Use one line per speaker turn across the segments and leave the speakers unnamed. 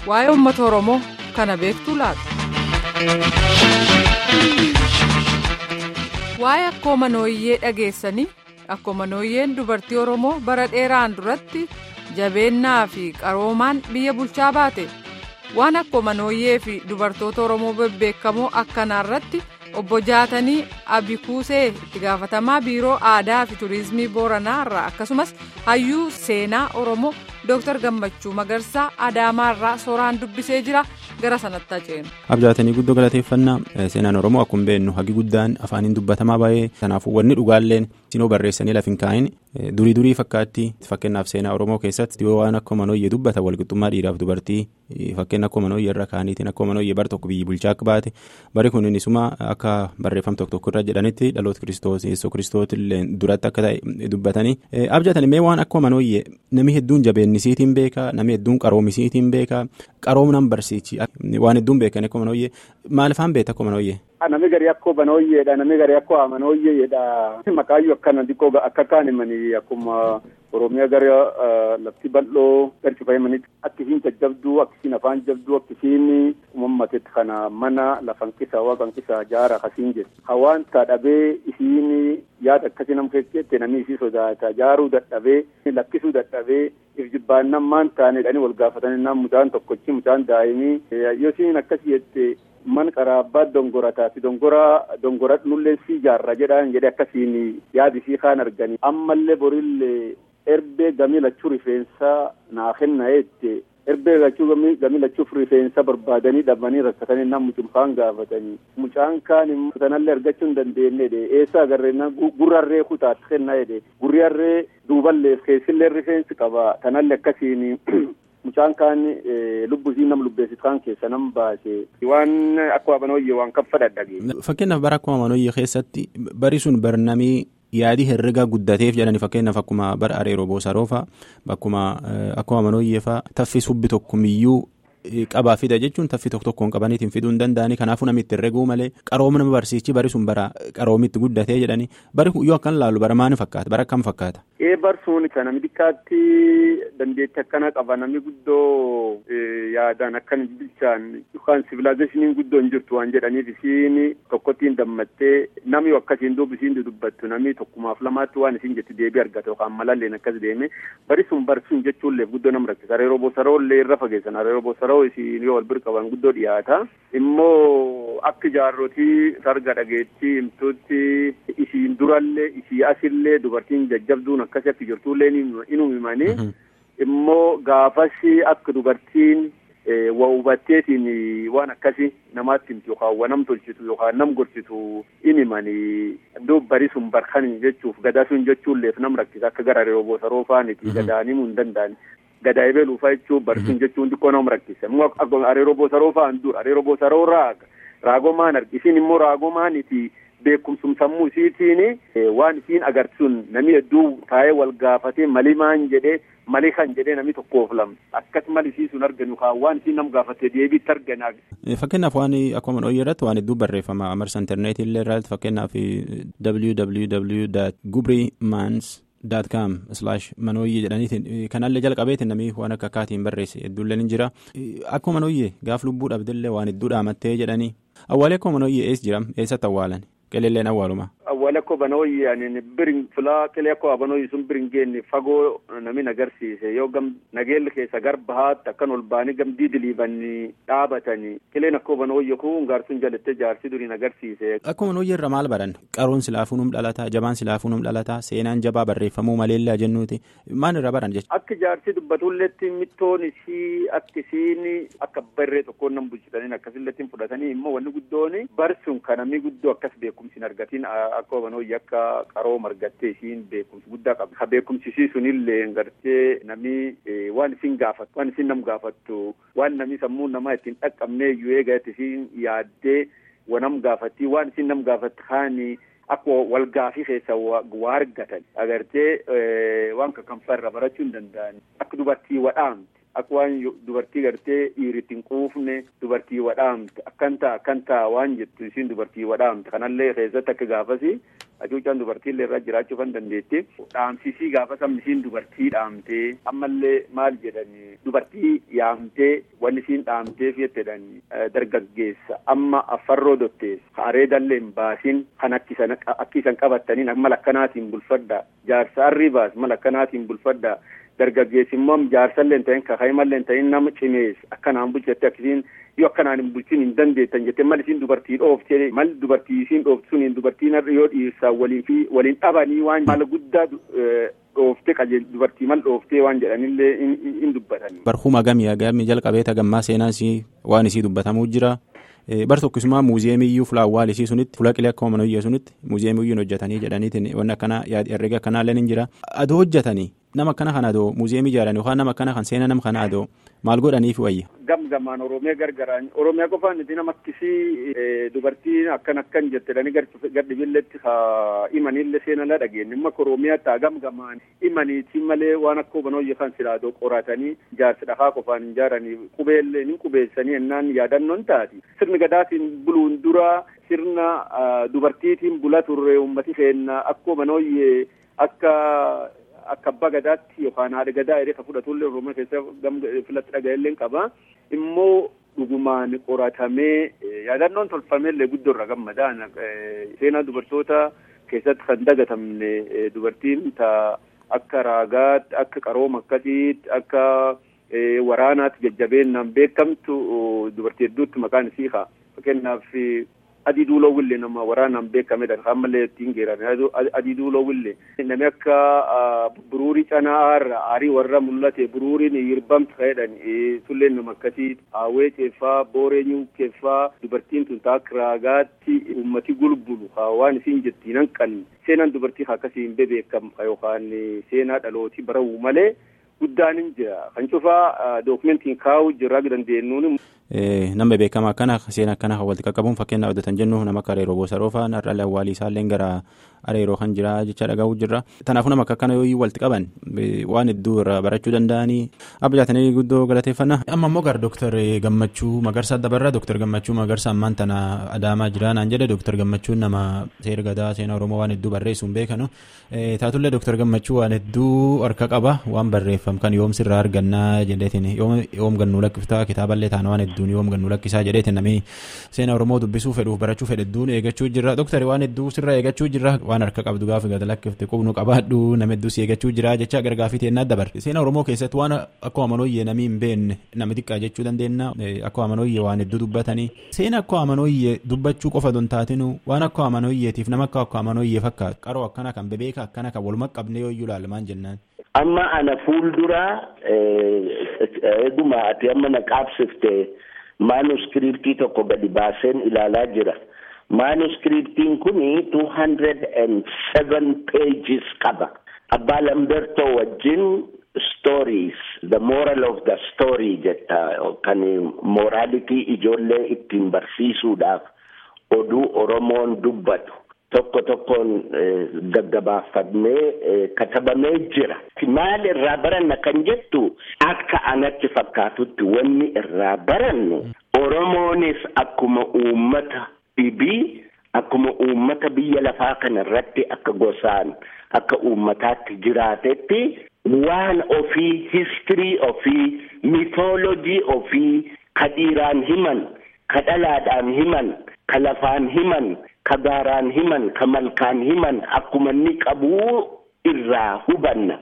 waa'ee uummata oromoo kana beektu laata. waa'ee akkooma nooyyee dhageessanii akkooma nooyyeen dubartii oromoo bara dheeraan duratti jabeennaa fi qaroomaan biyya bulchaa baate waan akkooma nooyyee fi dubartoota oromoo bebbeekamoo akkanaarratti obbo jaatanii abikuusee itti gaafatamaa biiroo aadaa fi turizimii booranaa irraa akkasumas hayyuu seenaa oromoo dooktar gammachuu magarsaa adaamaa irraa sooraan dubbisee jira gara sanatti haceenu.
abjaatanii guddoo galateeffannaa seenaan oromoo akkuma beeknu hagi guddaan afaaniin dubbatamaa baay'ee kanaafuu wanni dhugaalleen sinoo barreessanii lafa hin kaa'in durii durii fakkaatti fakkeenyaaf seenaa oromoo keessatti yoo waan akka manooyyee dubbata walqixxummaa dhiiraaf dubartii fakkeenya akka manooyyee irra kaaniitiin akka manooyyee bar tokko biyyi bulchaa akka baate bari kun innisuma akka barreeffam tokko tokko irra jedhanitti dhaloota kiristoos yeessoo kiristoos illee duratti akka ta'e dubbatanii abjaatanii mee waan akka manooyyee namni hedduun jabeennisiitiin beekaa namni hedduun qaroomisiitiin beekaa qaroominaan barsiichi waan hedduun beekan akka manooyyee maalifaan beekta akka manooyyee.
Namni gari akkoo banooyyeedha namni gari akkoo amanooyyeedha maqaayyuu akkana xiqqoo akka kaan himanii akkuma oromiyaa gara lafti bal'oo garcifamanitti akka isiin jajjabduu akka isiin afaan jabduu akka isiin uumammatetti kana mana lafan qisa waaqan qisa jaara akkasiin jedhu hawaan dhabee isiin yaada akkasii nam keessatti namni isii sodaata jaaruu dadhabee lakkisuu dadhabee if jibbaannan maan taanedhani wal gaafatanii naan mucaan tokkochi mucaan daa'imii yoo isiin akkasii jette man qaraabbaa dongorataa fi dongoraa dongorat nullee si jaarra jedhaan jedhe akkasiin yaadi isii kaan arganii ammallee borillee erbee gamii lachuu rifeensaa naa kenna jette erbee lachuu gamii lachuuf rifeensa barbaadanii dhabanii rakkatanii nam mucumfaan gaafatanii mucaan kaan immoo sanallee argachuu hin dandeenye de eessa agarreenna gurrarree kutaatti kenna jedhe gurrarree duuballeef keessillee rifeensi qaba tanallee akkasiin mucaan kaan lubbu isii nam lubbeessitu kaan keessa nam baase waan akka amanooyyee waan kan fadhadhage.
Fakkeenyaaf bara akkuma amanooyyee keessatti bari sun barnamii yaadii herregaa guddateef jedhani fakkeenyaaf akkuma bara areeroo boosaroofa bakkuma akkuma amanooyyee fa'a taffi subbi tokkumiyyuu qabaa fida jechuun taffi tokko tokkoon qabaniitiin fiduu hin danda'anii kanaafuu namni itti herreguu malee qarooma nama barsiichi bari sun bara qaroomitti guddatee jedhanii bari yoo akkan laalu bara maani fakkaata bara akkam fakkaata.
ee barsuun kan namni xiqqaatti dandeettii akkana qaba namni guddoo yaadaan akkan bilchaan yookaan sivilaazeeshiniin guddoo hin jirtu waan jedhaniif isiin tokkottiin dammattee namni akkasiin duuba isiin dubbattu namni tokkumaaf lamaatti waan isiin jettu deebii argata yookaan malalleen akkas deeme bari sun barsuun jechuullee guddoo nama rakkisa areeroo bosaroo illee irra fageessan areeroo bosaroo isiin yoo wal bira qaban guddoo dhiyaata immoo akka jaarrotii sarga dhageettii himtuutti isiin durallee isii asillee dubartiin jajjabduun akkasii akka jirtullee inuu himanii immoo gaafasi akka dubartiin waa hubatteetiin waan akkasii namaatti himtu yookaan waa nam tolchitu yookaan nam gorsitu in himanii duub bari sun barkanii jechuuf gadaa sun jechuulleef nam rakkisa akka gara areeroo boosaroo faaniti gadaan himuu hin danda'ani. Gadaa ebeluufaa jechuun barsiin jechuun xiqqoo nama rakkisa. Immoo areeroo boosaroo fa'aan dura areeroo boosaroo raaga raagomaan argisiin immoo raagomaaniti beekumsum sammuu isiitiin waan isiin agarsiisuun namni hedduu taa'ee wal gaafatee malii maan jedhee malii kan jedhee namni tokkoof lama akkasuma isiisuun arganu kaan waan isiin nam gaafatee deebiitti argana.
Fakkeenyaaf waan akkuma dhooyyee irratti waan hedduu barreeffama marsa intarneetii illee irratti fakkeenyaaf www.gubrimans. daat kaam islaash manooyyee jedhaniitiin kanallee jalqabeetiin namni waan akka akkaatiin barreesse hedduullee ni jira akkuma manooyyee gaaf lubbuu dhabdellee waan hedduu dhaamattee jedhanii awwaalee akkuma manooyyee eessa jira eessatti awwaalan qeleelleen awwaaluma.
awwaala akkoo banooyye ani birin filaa qilee akkoo abanooyye sun birin geenne fagoo nami nagarsiise yoo gam nageelli keessa gar bahaatti akkan ol baanii gam diidiliibanii dhaabatanii qileen akkoo banooyye kun gaarsun jalattee jaarsi durii nagarsiise.
Akkuma manooyye irra maal baran qaroon silaafuu num dhalataa jabaan silaafuu num dhalataa seenaan jabaa barreeffamuu maleellaa jennuuti maal irra baran jechuudha.
Akka jaarsi dubbatulletti mittoon isii akka isiin akka barree tokkoon nam bulchitaniin akkasilletti fudhatanii immoo wanni guddoon barsuun kan namni guddoo akkas beekumsi hin argatiin akka banooyye akka qaroo margattee isiin beekumsi guddaa qabdi. Ha beekumsisii sunillee gartee namni waan isin gaafattu waan isin nam gaafattu waan namni sammuu namaa ittiin dhaqqabnee iyyuu eegatti isiin yaaddee wanam gaafatti waan isin nam gaafattu haani akka wal gaafii keessa waa argatan agartee waan kakkanfaa irra barachuu hin danda'an akka dubartii wadhaamti. Akka waan dubartii gartee dhiiritti hin quufne dubartii wadhaamte akkan ta'a akkan ta'a waan jettu isiin dubartii wadhaamte kanallee keessatti akka gaafasi hacuuccaan dubartiillee irra jiraachuu kan dandeette dhaamsisii gaafa sabni isiin dubartii dhaamtee ammallee maal jedhani dubartii yaamtee wanni isiin dhaamtee fiyettedhani dargaggeessa amma affarroo dotteessa areedallee hin baasin kan akkisan qabattaniin mala akkanaatiin bulfadha jaarsa arrii baas mala akkanaatiin bulfadha dargaggeessi immoo jaarsallee hin ta'in kakaayimallee hin ta'in nama cimees akkanaan bulchette akkisiin yoo akkanaan hin bulchin hin dandeettan jettee mal isiin dubartii dhooftee mal dubartii isiin dhooftu suniin dubartiin yoo dhiirsaa waliin fi waliin dhabanii waan mala guddaa dhooftee qajeel dubartii mal dhooftee waan jedhanillee hin dubbatan.
Barhuma gamii gamii jalqabeeta gammaa seenaan isii waan isii dubbatamuu jira. Bar tokkisumaa muuziyeemiyyuu fulaawwaal isii sunitti fula qilee akkuma manoyyee sunitti muuziyeemiyyuun hojjetanii jedhaniitiin wanni akkanaa herrega akkanaa illee ni jira. Adoo hojjetanii nama akkana kan adoo muuziyeemii ijaaran yookaan nama akkana kan seena nama kana adoo maal godhaniif wayya.
Gamgamaan Oromiyaa gargaraan Oromiyaa qofaan itti nama akkisii dubartiin akkan akkan jettedhani gadhibilletti haa imanillee seenalaa dhageenye amma Oromiyaa taa gamgamaan imaniitiin malee waan akka hubanooyye kan silaadoo qoratanii jaarsi dhahaa qofaan hin jaaranii qubeellee ni qubeessanii ennaan yaadannoon taati. Sirni gadaatiin buluun dura sirna dubartiitiin bula turre uummati keenya akka hubanooyye akka akka abbaa gadaatti yookaan haadha gadaa jedhee kan fudhatullee oromoo keessa filatti dhaga'ellee qaba immoo dhugumaan qoratamee yaadannoon tolfameellee guddoo irra gammadaan seenaa dubartoota keessatti kan dagatamne dubartiin ta akka raagaatti akka qarooma akkasiitti akka waraanaatti jajjabeennaan beekamtu dubartii hedduutti maqaan isii haa fakkeenyaaf adii duuloo wille nama waraanaan beekamedha ammallee ittiin geerame adii duuloo wille nami akka buruurii canaa har'a aarii warra mul'ate buruuriin yirbamtu ta'edhan tulleen nama akkasii haawee ceeffaa booree nyuukeeffaa dubartiin tun taak raagaatti ummati gulbulu waan isiin jettiin hanqan seenaan dubartii akkasii hin bebeekam yookaan seenaa dhalootii barawuu malee guddaan hin jira kan cufaa dookumentiin kaa'uu jirraa dandeenyuun.
Nama beekamaa akkana seenaa akkana walitti qaqqabuun fakkeenyaaf hojjetan jennu nama akka Areeroo Bosa Roofaa har'aalee awwaalii isaallee gara Areeroo kan jira jecha dhagahu jirra. Kanaafuu nama akka akkana yoo walitti qaban waan hedduu irraa barachuu danda'anii abjaatanii guddoo galateeffannaa. Amma immoo gara Dooktar Gammachuu Magarsaa dabarraa Dooktar Gammachuu Magarsaa ammaan tana Adaamaa jira naan jedhe Dooktar Gammachuun nama seera gadaa seenaa Oromoo waan hedduu barreessuun beekanu. Taatullee Dooktar Gammachuu waan hedduu harka qaba waan barreeffam kan yoom sirraa argannaa jedheetiin yoom gannuu lakkiftaa kitaaballee taana waan hedduun yoom gannuu lakkisaa jedheetiin namni seenaa Oromoo dubbisuu fedhuuf barachuu fedhe hedduun eeggachuu jirra. Dooktar waan hedduu sirraa eeggachuu jirra waan harka qabdu gaafa gada lakkifte qubnu qabaadhu nama hedduu si eeggachuu jira jecha gargaafii teennaa dabarre. Seenaa Oromoo keessatti waan akka amanooyyee namni hin beekne nama xiqqaa jechuu dandeenya akka amanooyyee waan hedduu dubbatanii seenaa akka amanooyyee dubbachuu qofa don taatinu waan akka amanooyyeetiif nama akka akka amanooyyee fakkaatu qaroo akkana kan bebeeka akkana kan walumaa qabne yoo iyyuu ilaalamaan jennaan.
Amma ana fuulduraa eeguma ati amma na qaabsifte maanuskiriptii tokko gadi baaseen ilaalaa jira. Maanuskiriptiin kuni two hundred and seven pages qaba. Abbaa Lambertoo wajjin stories the moral of the story jetta kan moraalitii ijoollee ittiin barsiisuudhaaf oduu Oromoon dubbatu. tokko tokkoon gaggabaafamee katabamee jira. Maal irraa baranna kan jettu akka anatti fakkaatutti wanni irraa barannu Oromoonis akkuma uummata dhibii akkuma uummata biyya lafaa kana irratti akka gosaan akka uummataatti jiraatetti waan ofii histirii ofii miitoolojii ofii ka dhiiraan himan ka dhalaadhaan himan ka lafaan himan ka gaaraan himan ka malkaan himan akkuma inni qabuu irraa hubanna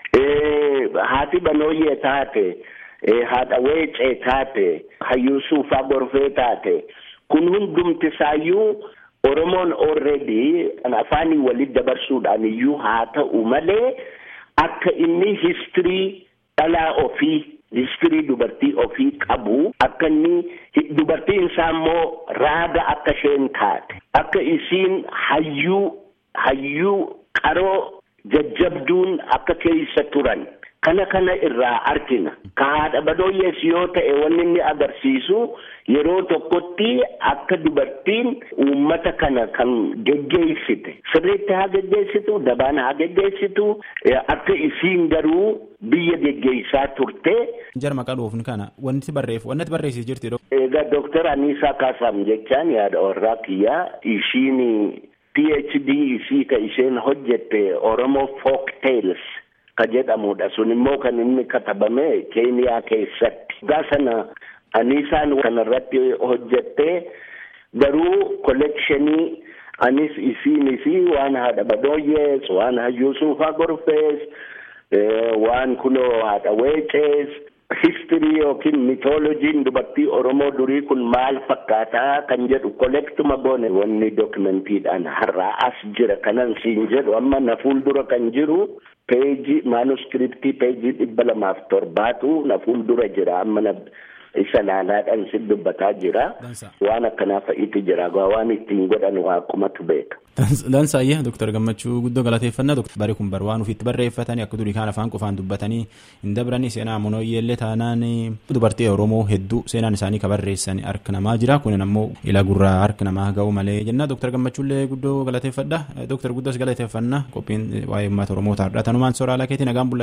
haati banooyyee taate haadha weecee taate hayyuu suufaa gorfee taate kun hundumti isaayyuu oromoon already afaanii walit dabarsuudhaan iyyuu haa ta'u malee akka inni histirii dhalaa ofii histirii dubartii ofii qabu akka inni dubartiin isaa immoo raaga akka isheen taate akka isiin hayyuu hayyuu qaroo jajjabduun akka keessa turan kana kana irraa argina ka haadha banooyyees yoo ta'e wanni inni agarsiisu yeroo tokkotti akka dubartiin uummata kana kan geggeessite sirriitti haa geggeessitu dabaan haa geggeessitu akka isiin garuu biyya geggeessaa turte.
Jara maqaa dhoofni kana wanti barreef wanti barreessis jirti.
Egaa dooktar Aniisaa Kaasaam jechaan yaada warraa kiyyaa ishiin PhD isii ka isheen hojjette Oromoo Folk Tales ka jedhamudha sun immoo kan inni katabame Keeniyaa keessatti. Gaa sana anisaan kanarratti hojjette garuu kollekshinii anis isiinis waan haadha badooyyees waan hayyuu suufaa gorfees waan kunoo haadha weecees histirii yookiin mitoolojiin dubartii oromoo durii kun maal fakkaataa kan jedhu kollektuma goone wanni dookumentiidhaan har'aa as jira kanan siin jedhu amma na fuuldura kan jiru peejii maanuskiriptii peejii dhibba lamaaf torbaatu na fuuldura jira amma na isa laalaadhaan si dubbataa jira waan akkanaa fa'iitu jira waan ittiin godhan waaqumatu beeka.
Dansaayyaa Dooktar Gammachuu guddoo galateeffannaa bari kun bar waan ofiitti barreeffatanii akka durii kaan afaan qofaan dubbatanii hin dabranii seenaa amonooyyeellee taanaan dubartii Oromoo hedduu seenaan isaanii ka barreessan harka namaa jira kunin ammoo ila gurraa harka namaa ga'u malee jennaa Dooktar Gammachuullee guddoo galateeffadha Dooktar guddoos galateeffannaa qophiin waa'ee uummata Oromoo taa'udha tanumaan sooraalaa keetii nagaan